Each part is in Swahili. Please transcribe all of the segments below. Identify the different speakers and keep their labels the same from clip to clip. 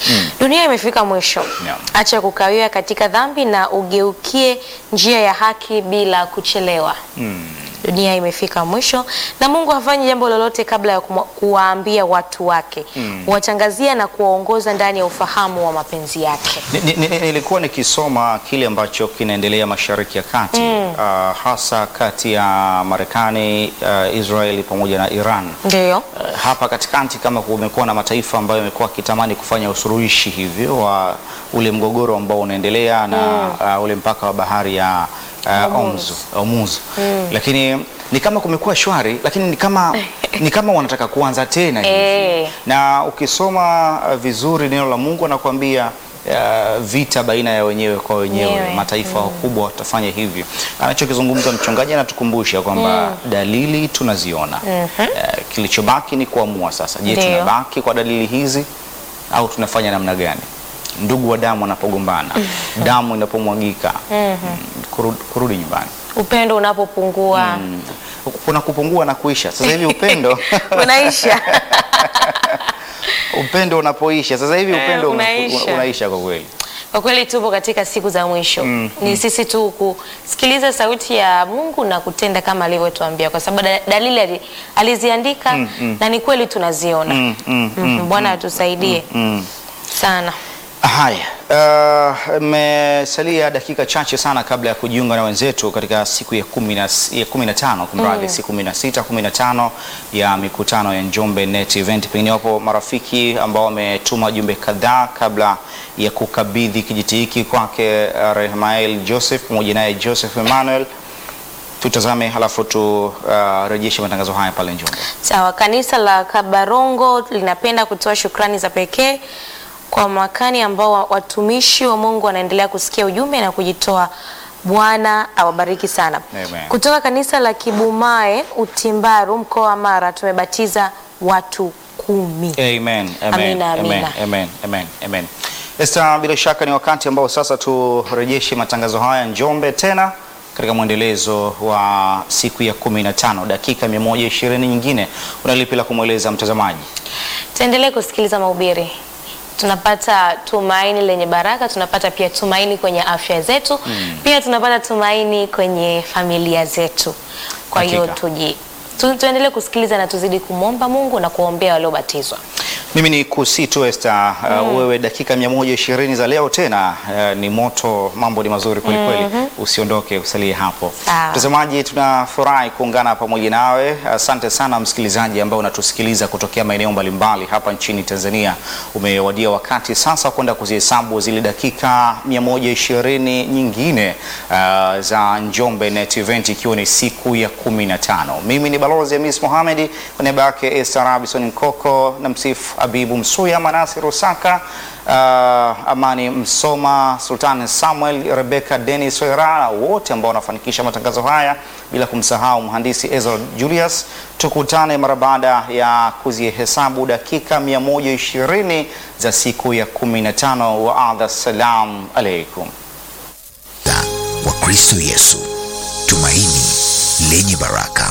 Speaker 1: Dunia imefika mwisho.
Speaker 2: Yeah.
Speaker 1: Acha kukawia katika dhambi na ugeukie njia ya haki bila kuchelewa. Dunia imefika mwisho na Mungu hafanyi jambo lolote kabla ya kumwa- kuwaambia watu wake, huwatangazia na kuwaongoza ndani ya ufahamu wa mapenzi yake.
Speaker 2: Ni- ni- ni- Nilikuwa nikisoma kile ambacho kinaendelea Mashariki ya Kati ah, hasa kati ya Marekani, ah, Israeli pamoja na Iran.
Speaker 1: Ndiyo.
Speaker 2: Uh, hapa katikati kama kumekuwa na mataifa ambayo yamekuwa akitamani kufanya usuluhishi hivyo wa ule mgogoro ambao unaendelea na uh, ule mpaka wa bahari ya uh,
Speaker 1: Hormuz.
Speaker 2: Omzu, Hormuz. Lakini ni kama kumekuwa shwari, lakini ni kama ni kama wanataka kuanza tena hivi.
Speaker 1: Eh.
Speaker 2: Na ukisoma uh, vizuri neno la Mungu anakuambia uh, vita baina ya wenyewe kwa wenyewe
Speaker 1: Wenyewe.
Speaker 2: mataifa wakubwa watafanya hivyo. Anachokizungumza mchungaji anatukumbusha kwamba dalili tunaziona. Eh, kilichobaki ni kuamua sasa. Je,
Speaker 1: Ndio.
Speaker 2: tunabaki kwa dalili hizi au tunafanya namna gani? Ndugu wa damu wanapogombana, damu inapomwagika, mm, kurudi, kurudi nyumbani.
Speaker 1: Upendo unapopungua
Speaker 2: Mm. Kuna kupungua na kuisha. Sasa hivi upendo
Speaker 1: unaisha.
Speaker 2: upendo unapoisha. Sasa hivi
Speaker 1: Eh,
Speaker 2: upendo una-
Speaker 1: unaisha.
Speaker 2: unaisha kwa kweli.
Speaker 1: Kwa kweli tupo katika siku za mwisho. Ni sisi tu kusikiliza sauti ya Mungu na kutenda kama alivyotuambia, kwa sababu da- dalili ali- aliziandika na ni kweli tunaziona.
Speaker 2: Mm, mm,
Speaker 1: Mhm, Bwana atusaidie
Speaker 2: Mm.
Speaker 1: sana.
Speaker 2: Haya, uh, imesalia dakika chache sana kabla ya kujiunga na wenzetu katika siku ya kumi na, ya kumi na tano kumradhi, siku kumi na sita kumi na tano ya mikutano ya Njombe Net Event. Pengine wapo marafiki ambao wametuma jumbe kadhaa kabla ya kukabidhi kijiti hiki kwake uh, Rehmael Joseph pamoja naye Joseph Emmanuel. Tutazame halafu turejeshe matangazo haya pale Njombe.
Speaker 1: Sawa, kanisa la Kabarongo linapenda kutoa shukrani za pekee kwa mwakani ambao wa- watumishi wa Mungu wanaendelea kusikia ujumbe na kujitoa. Bwana awabariki sana.
Speaker 2: Amen.
Speaker 1: Kutoka kanisa la Kibumae Utimbaru, mkoa wa Mara, tumebatiza watu kumi.
Speaker 2: Amen, amen,
Speaker 1: Amina,
Speaker 2: amen,
Speaker 1: amina.
Speaker 2: amen, amen, amen. Esther, bila shaka ni wakati ambao sasa turejeshe matangazo haya Njombe tena katika mwendelezo wa siku ya kumi na tano dakika 120 nyingine. Unalipi la kumweleza mtazamaji?
Speaker 1: Tuendelee kusikiliza mahubiri, tunapata tumaini lenye baraka, tunapata pia tumaini kwenye afya zetu, pia tunapata tumaini kwenye familia zetu. Kwa hiyo
Speaker 2: Hakika.
Speaker 1: tuji tu, tuendelee kusikiliza na tuzidi kumwomba Mungu na kuombea waliobatizwa.
Speaker 2: Mimi ni kusi tu Esther, uh, wewe dakika 120 za leo tena uh, ni moto, mambo ni mazuri kweli kweli. Usiondoke, usalie hapo.
Speaker 1: Sawa.
Speaker 2: Mtazamaji, tunafurahi kuungana pamoja nawe. Asante sana msikilizaji ambao unatusikiliza kutokea maeneo mbalimbali hapa nchini Tanzania. Umewadia wakati sasa kwenda kuzihesabu zile dakika 120 nyingine uh, za Njombe Net Event ikiwa ni siku ya 15. Mimi ni Balozi Hamis Mohamed kwa niaba yake Esther Robinson Nkoko na msifu Abibu Msuya, Manasi Rusaka, uh, Amani Msoma, Sultan Samuel, Rebecca Dennis Wera, wote ambao wanafanikisha matangazo haya, bila kumsahau mhandisi Ezra Julius. Tukutane mara baada ya kuzihesabu dakika 120 za siku ya 15 wa adha. Salam alaikum.
Speaker 3: wa Kristo Yesu, tumaini lenye baraka.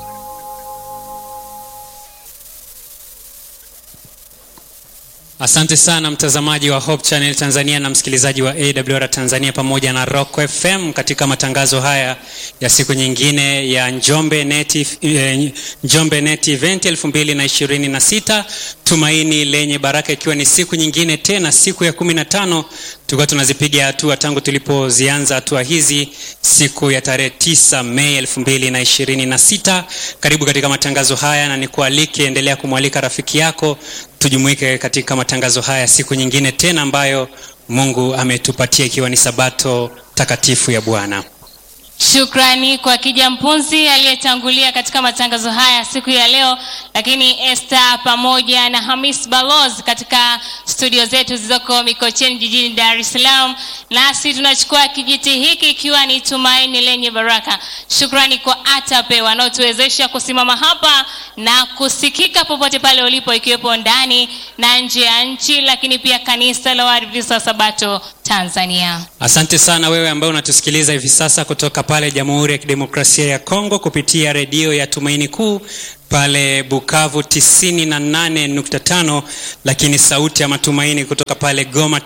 Speaker 4: Asante sana mtazamaji wa Hope Channel Tanzania na msikilizaji wa AWR Tanzania pamoja na Rock FM katika matangazo haya ya siku nyingine ya Njombe Net, eh, Njombe Net Event 2026 tumaini lenye baraka, ikiwa ni siku nyingine tena, siku ya 15 tulikuwa tunazipiga hatua tangu tulipozianza hatua hizi siku ya tarehe 9 Mei 2026. Karibu katika matangazo haya na nikualike, endelea kumwalika rafiki yako tujumuike katika matangazo haya siku nyingine tena ambayo Mungu ametupatia ikiwa ni sabato takatifu ya Bwana.
Speaker 5: Shukrani kwa Kija Mpunzi aliyetangulia katika matangazo haya siku ya leo, lakini Esther pamoja na Hamis Balozi katika studio zetu zilizoko Mikocheni jijini Dar es Salaam. Nasi tunachukua kijiti hiki ikiwa ni tumaini lenye baraka. Shukrani kwa ATAPE wanaotuwezesha kusimama hapa na kusikika popote pale ulipo, ikiwepo ndani na nje ya nchi, lakini pia kanisa la Waadventista wa Sabato Tanzania.
Speaker 4: Asante sana wewe ambaye unatusikiliza hivi sasa kutoka pale Jamhuri ya Kidemokrasia ya Kongo kupitia redio ya Tumaini Kuu pale Bukavu 98.5, lakini sauti ya matumaini kutoka pale Goma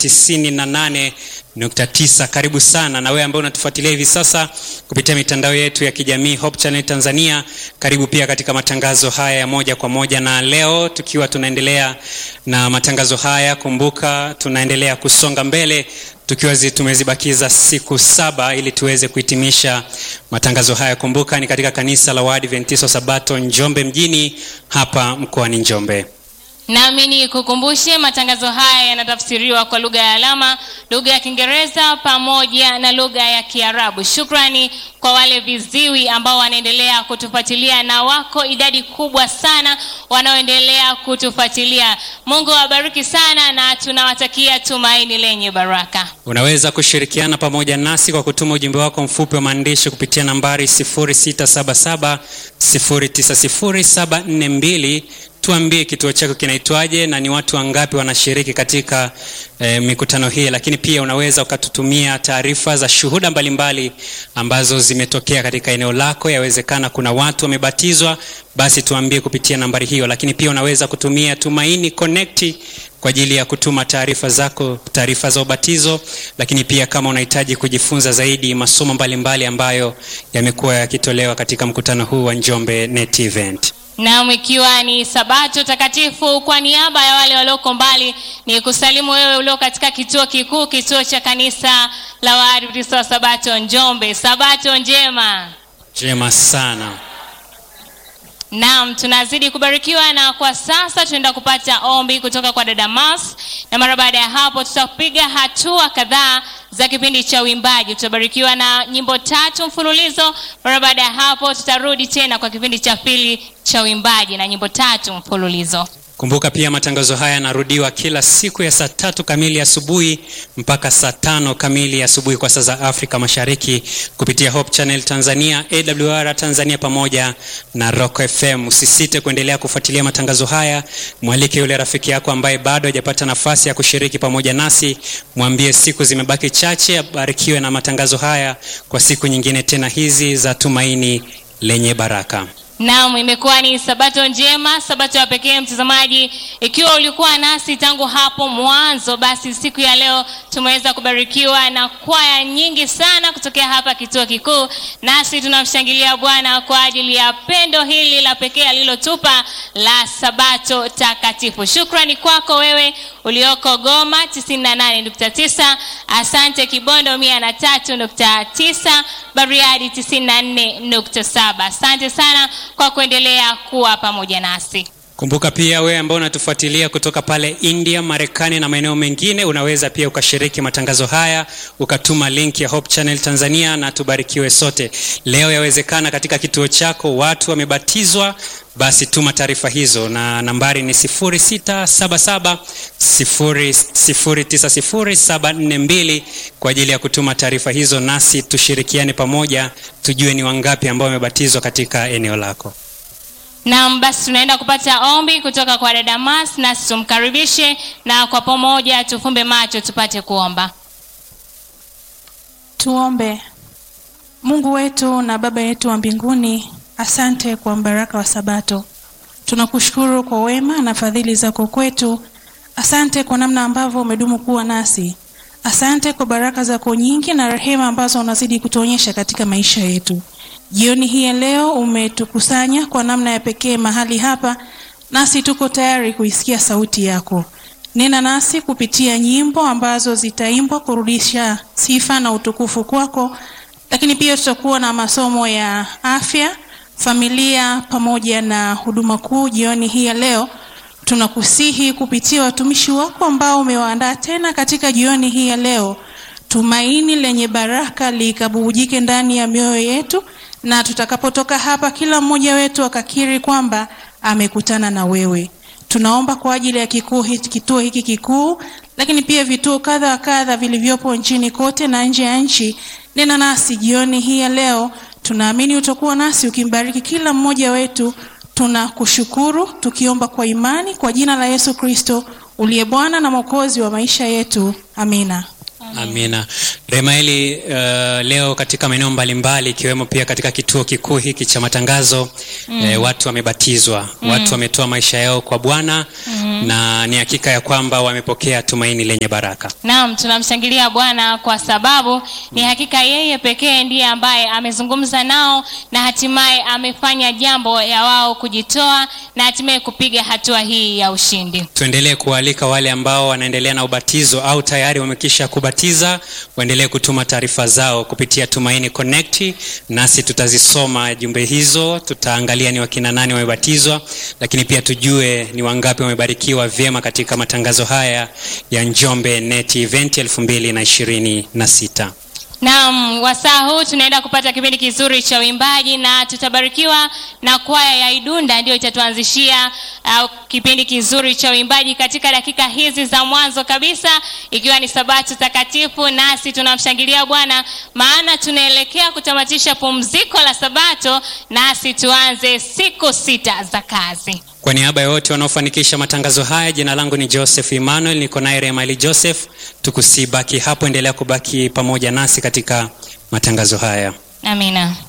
Speaker 4: 98.9. Karibu sana na wewe ambaye unatufuatilia hivi sasa kupitia mitandao yetu ya kijamii Hope Channel Tanzania. Karibu pia katika matangazo haya ya moja kwa moja, na leo tukiwa tunaendelea na matangazo haya, kumbuka tunaendelea kusonga mbele tukiwa zi, tumezibakiza siku saba ili tuweze kuhitimisha matangazo haya. Kumbuka ni katika kanisa la Waadventista wa Sabato Njombe mjini hapa mkoani Njombe.
Speaker 5: Nami ni kukumbushe matangazo haya yanatafsiriwa kwa lugha ya alama, lugha ya Kiingereza pamoja na lugha ya Kiarabu. Shukrani kwa wale viziwi ambao wanaendelea kutufuatilia na wako idadi kubwa sana wanaoendelea kutufuatilia. Mungu awabariki sana na tunawatakia tumaini lenye baraka.
Speaker 4: Unaweza kushirikiana pamoja nasi kwa kutuma ujumbe wako mfupi wa maandishi kupitia nambari 0677 090742 tuambie kituo chako kinaitwaje na ni watu wangapi wanashiriki katika eh, mikutano hii lakini pia unaweza ukatutumia taarifa za shuhuda mbalimbali ambazo zimetokea katika eneo lako yawezekana kuna watu wamebatizwa basi tuambie kupitia nambari hiyo lakini pia unaweza kutumia tumaini connect kwa ajili ya kutuma taarifa zako taarifa za ubatizo lakini pia kama unahitaji kujifunza zaidi masomo mbalimbali ambayo yamekuwa yakitolewa katika mkutano huu wa njombe net event
Speaker 5: Naam, ikiwa ni Sabato takatifu, kwa niaba ya wale walioko mbali, ni kusalimu wewe ulio katika kituo kikuu, kituo cha kanisa la Waadventista wa Sabato Njombe. Sabato njema.
Speaker 4: njema sana
Speaker 5: Naam, tunazidi kubarikiwa na kwa sasa tunaenda kupata ombi kutoka kwa dada Mas, na mara baada ya hapo tutapiga hatua kadhaa za kipindi cha uimbaji. Tutabarikiwa na nyimbo tatu mfululizo. Mara baada ya hapo tutarudi tena kwa kipindi cha pili cha uimbaji na nyimbo tatu mfululizo.
Speaker 4: kumbuka pia matangazo haya yanarudiwa kila siku ya saa tatu kamili asubuhi mpaka saa tano kamili asubuhi kwa saa za afrika mashariki kupitia hope channel tanzania awr tanzania pamoja na rock fm usisite kuendelea kufuatilia matangazo haya mwalike yule rafiki yako ambaye bado hajapata nafasi ya kushiriki pamoja nasi mwambie siku zimebaki chache abarikiwe na matangazo haya kwa siku nyingine tena hizi za tumaini lenye baraka
Speaker 5: Naam, imekuwa ni sabato njema, sabato ya pekee mtazamaji. Ikiwa ulikuwa nasi tangu hapo mwanzo, basi siku ya leo tumeweza kubarikiwa na kwaya nyingi sana kutokea hapa kituo kikuu, nasi tunamshangilia Bwana kwa ajili ya pendo hili la pekee alilotupa la sabato takatifu. Shukrani kwako wewe ulioko Goma 98.9, asante Kibondo 103.9, Bariadi 94.7. Asante sana kwa kuendelea kuwa pamoja nasi.
Speaker 4: kumbuka pia wewe ambao unatufuatilia kutoka pale india marekani na maeneo mengine unaweza pia ukashiriki matangazo haya ukatuma link ya hope channel tanzania na tubarikiwe sote leo yawezekana katika kituo chako watu wamebatizwa basi tuma taarifa hizo na nambari ni 677 090742 kwa ajili ya kutuma taarifa hizo nasi tushirikiane pamoja tujue ni wangapi ambao wamebatizwa katika eneo lako
Speaker 5: Naam, basi tunaenda kupata ombi kutoka kwa dada Mas, nasi tumkaribishe na kwa pamoja tufumbe macho tupate kuomba.
Speaker 6: Tuombe. Mungu wetu na Baba yetu wa mbinguni, asante kwa mbaraka wa Sabato. Tunakushukuru kwa wema na fadhili zako kwetu. Asante kwa namna ambavyo umedumu kuwa nasi. Asante kwa baraka zako nyingi na rehema ambazo unazidi kutuonyesha katika maisha yetu. Jioni hii ya leo umetukusanya kwa namna ya pekee mahali hapa, nasi tuko tayari kuisikia sauti yako. Nena nasi kupitia nyimbo ambazo zitaimbwa kurudisha sifa na utukufu kwako, lakini pia tutakuwa na masomo ya afya, familia pamoja na huduma kuu jioni hii ya leo. Tunakusihi kupitia watumishi wako ambao umewaandaa tena katika jioni hii ya leo, tumaini lenye baraka likabubujike ndani ya mioyo yetu, na tutakapotoka hapa, kila mmoja wetu akakiri kwamba amekutana na wewe. Tunaomba kwa ajili ya kikuu hiki, kituo hiki kikuu, lakini pia vituo kadha wa kadha vilivyopo nchini kote na nje ya nchi. Nena nasi jioni hii ya leo, tunaamini utakuwa nasi ukimbariki kila mmoja wetu. Tunakushukuru tukiomba kwa imani kwa jina la Yesu Kristo uliye Bwana na Mwokozi wa maisha yetu. Amina.
Speaker 4: amina Remaeli, uh, leo katika maeneo mbalimbali ikiwemo pia katika kituo kikuu hiki cha matangazo mm. eh, watu wamebatizwa mm. watu wametoa maisha yao kwa Bwana mm. na ni hakika ya kwamba wamepokea tumaini lenye baraka.
Speaker 5: Naam, tunamshangilia Bwana kwa sababu ni hakika yeye pekee ndiye ambaye amezungumza nao na hatimaye amefanya jambo ya wao kujitoa na hatimaye kupiga hatua hii ya ushindi.
Speaker 4: Tuendelee kualika wale ambao wanaendelea na ubatizo au tayari wamekisha kubatiza waendelee kutuma taarifa zao kupitia Tumaini Connect, nasi tutazisoma jumbe hizo, tutaangalia ni wakina nani wamebatizwa, lakini pia tujue ni wangapi wamebarikiwa vyema katika matangazo haya ya Njombe Net Event 2026.
Speaker 5: Naam, wasaa huu tunaenda kupata kipindi kizuri cha uimbaji na tutabarikiwa na kwaya ya Idunda ndio itatuanzishia uh, kipindi kizuri cha uimbaji katika dakika hizi za mwanzo kabisa, ikiwa ni Sabato takatifu, nasi tunamshangilia Bwana maana tunaelekea kutamatisha pumziko la Sabato, nasi tuanze siku sita za kazi.
Speaker 4: Kwa niaba ya wote wanaofanikisha matangazo haya, jina langu ni Joseph Emmanuel, niko naye Remali Joseph. Tukusibaki hapo, endelea kubaki pamoja nasi katika matangazo haya.
Speaker 5: Amina.